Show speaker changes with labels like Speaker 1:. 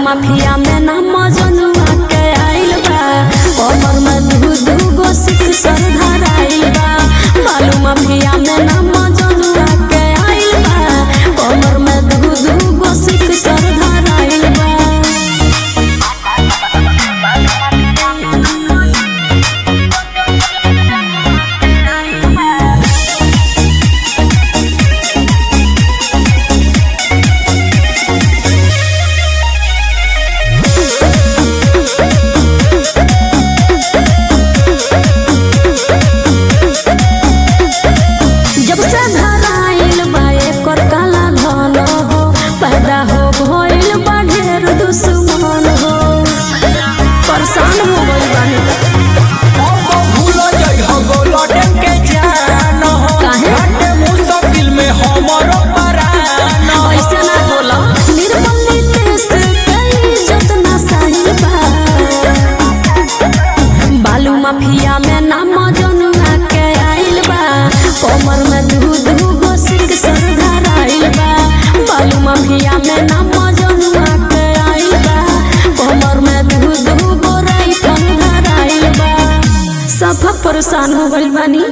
Speaker 1: Mafia में ना मजनुआ के आइल बा कमर में दू दू गो सिख सर धराइल बा बालू माफिया में ना मजनुआ के आइल बा कमर में दू दू गो सिख सर धराइल बा जब से धराइल बा एकर काला धन हो पैदा हो भइल बा ढेर दुश्मन हो परेशान हो गइल बानी
Speaker 2: भूल जाइ हो गोलडेन के जान हो
Speaker 1: काहे?
Speaker 2: घाटे मुश्किल में हमरो परान हो
Speaker 1: ऐसे ना बोला निर्मल नीतीश के इज्जत ना सही बा बालू माफिया में नाम जनुआ के आइल बा कमर में दू दू गो सिख सर धराइल बा बालू माफिया में नाम जनुआ के आइल बा कमर में दू दू गो राइफल धराइल बा सब परेशान हो गइल बानी